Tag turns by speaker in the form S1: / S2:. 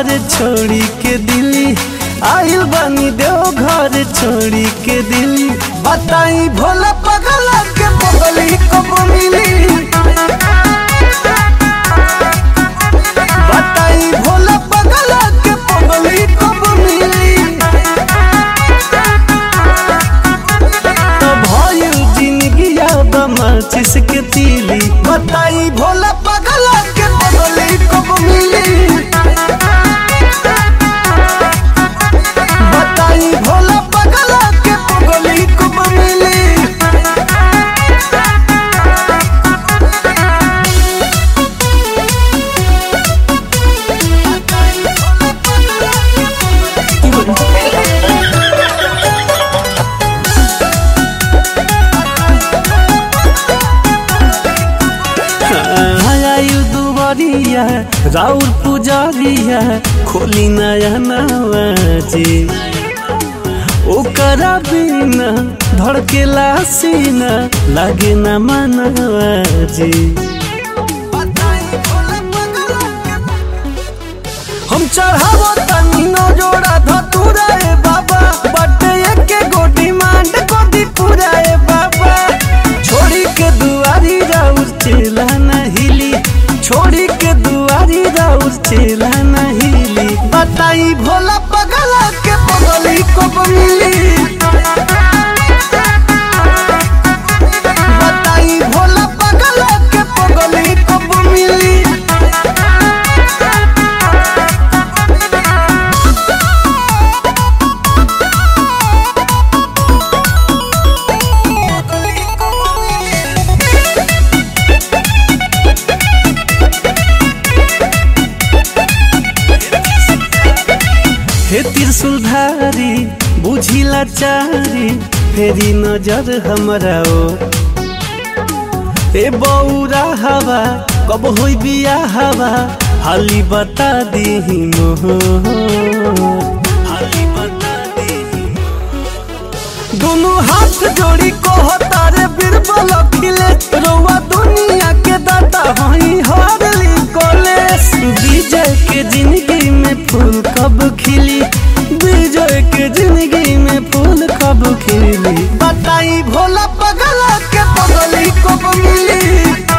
S1: घर छोड़ी के दिल्ली आइल बनी देव घर छोड़ी के दिल्ली बताई भोला पगला के पगली कब मिली बताई भोला पगला के पगली कब मिली तो भइल जिंदगी याद माचिस के तीली बताई भोला पगला के पगली कब मिली बताई भोला पगला के पगली कब मिली आयु दुबरिया राउर पुजारिया खोली नया नवाजी ओकरा बिना धड़केला सीना लागे न मनवाजी हम चढ़ावो तनी न जोड़ा धतुरा ए बाबा बटे एके गोटी मांड गोदी पूरा ए बाबा छोड़ी के दुआरी राउर चेला न हिली छोड़ी के दुआरी राउर चेला न हिली बताई भोला पगला के पगली कब मिली बताई भोला पगला के पगली कब मिली हे त्रिशूलधारी बुझिला चारी फेरी नजर हमरा ओ ए बौरा हवा कब होई बिया हवा हाली बता दीही मोह हाली बता दीही दोनों हाथ जोड़ी कहता रे बीरबल खिले रउआ दुनिया के दाता हई हरली कॉलेज विजय के जिंदगी में फूल कब खिली विजय के जिंदगी में फूल कब खिली बताई भोला पगला के पगली कब मिली